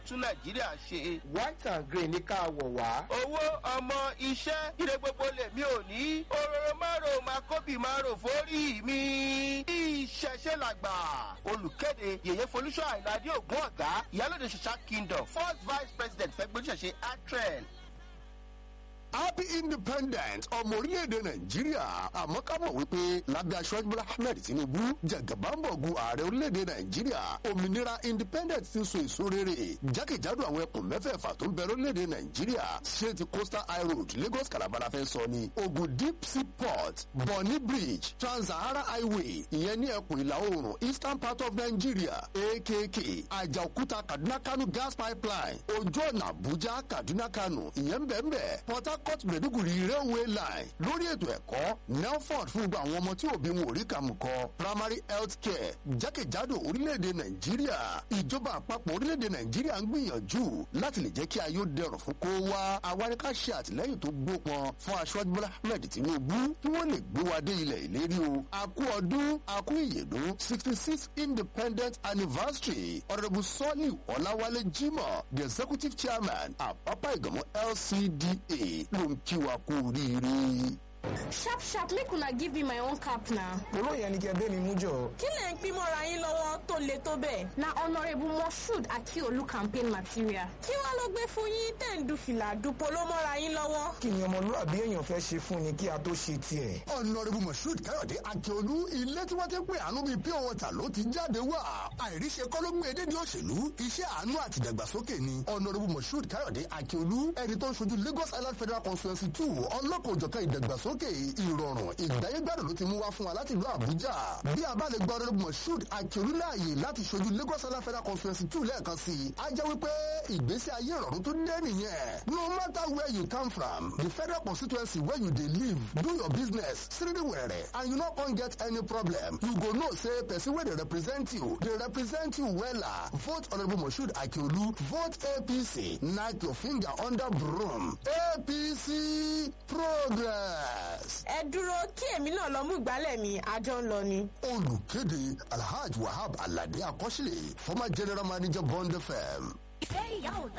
tún nàìjíríà ṣe. white and green ní ká wọ̀ wá. owó ọmọ iṣẹ́ ire gbogbo lèmi ò ní. òróró márùn máa kóbì márùn forí mi. ìṣẹ̀ṣẹ̀ làgbà. olùkéde yèyé folúṣọ àìládé ògún ọ̀gá ìyálòdì ṣẹṣà kingdom first vice president fẹgbẹ́sẹ̀ṣe atrel happy independent ọmọ orílẹ̀-èdè nàìjíríà àmọ́ ká mọ̀ wípé lábẹ́ aṣọ́jú bọ́lá ahmed tinubu jẹ̀gàbámbọ̀gù ààrẹ orílẹ̀-èdè nàìjíríà òmìnira independent ti so èso rere jákèjádò àwọn ẹkùn mẹ́fẹ̀ẹ̀fà tó ń bẹ lórílẹ̀-èdè nàìjíríà ṣé ti coastal high road lagos calabar fẹ́ sọ ni ogun deep sea port bonny bridge trans-sahara highway ìyẹn ní ẹkùn ìlà oòrùn eastern part of nigeria akk àjàòkúta kaduna kano gas pipeline ojú ọ̀nà àbújá kaduna kano ìyẹn ń bẹ̀ ń bẹ̀ port harcourt maiduguri railway line lórí ètò ẹ̀kọ́ nelford fún gbogbo àwọn ọmọ tí òbí wọn ò rí kàmù kọ primary health care jákèjádò orílẹ̀-èdè nàìjíríà ìjọba àpapọ̀ orílẹ̀-èdè nàìjíríà ń gbìyànjú láti lè jẹ́ kí ayé ó dẹrùn fún kó wá awáríká ṣe àtìlẹ́yìn tó gbópọn fún aṣọ́jú bọ́lá ahmed tinubu kí wọ́n lè gbé wa dé ilẹ̀ ìlérí o àkú ọdún àkú ìyèdún sixty six independent anniversary honourable sọ́ọ̀lì ọ̀làwálé jimoh the executive chairman àpápá ìgbọ̀mọ́ lcda ló ń kí wa kú oríire. sharp sharp make una give me my own cap na. olóò yẹn ni kí ẹ bẹ́ẹ̀ mi mú jọ. kí lẹ̀ ń pín mọ́ra yín lọ́wọ́ tó le tó bẹ́ẹ̀. na honourable moshood akiolu campaign material. kí wàá ló gbé fún yín tẹ̀ ń du fìlà dupò ló mọ́ra yín lọ́wọ́. kí ni ọmọlúwàbí èèyàn fẹ́ ṣe fún ni kí a tó ṣe tiẹ̀. ọ̀nàrẹ́bù moshood káyọ̀dé akíolú ilé tí wọ́n ti pè àánú bíi pure water ló ti jáde wá. àìríṣe kọ́ ló gbé e dédé òṣèlú iṣẹ́ àánú àti ìdàgbàsókè ni. ọ̀nàrẹ́bù moshood káyọ̀dé akíolú ẹni tó ń ṣojú lagos island federal constituency two ọlọ́kọ̀ọ́jọ̀kan ìdàgbàsókè ìrọ̀rùn ìgbáyégbádùn ló ti mú wá fún wa láti ìlú àbújá. bí a bá lè gba ọ̀nàrẹ́bù moshood akíolú láàyè láti ṣojú lagos island federal constituency two lẹ́ẹ̀kan sí i. a jẹ́ wípé ìgbésí ayé ìrọ̀rùn tó dé nìyẹn. no matter where you come from the federal constituency where you dey live do your business siridiwere and you no come get any problem you go know say person wey dey represent you dey represent you wella vote honourable moshood akiolu vote apc knack your finger under broom apc progress. ẹ dúró kí èmi náà lọ mú ìgbálẹ̀ mi àjọ ń lọ ni. olùkéde alhaji wahab alade akọ́sílẹ̀ former general manager bond fm. ìfẹ́ ìyá ò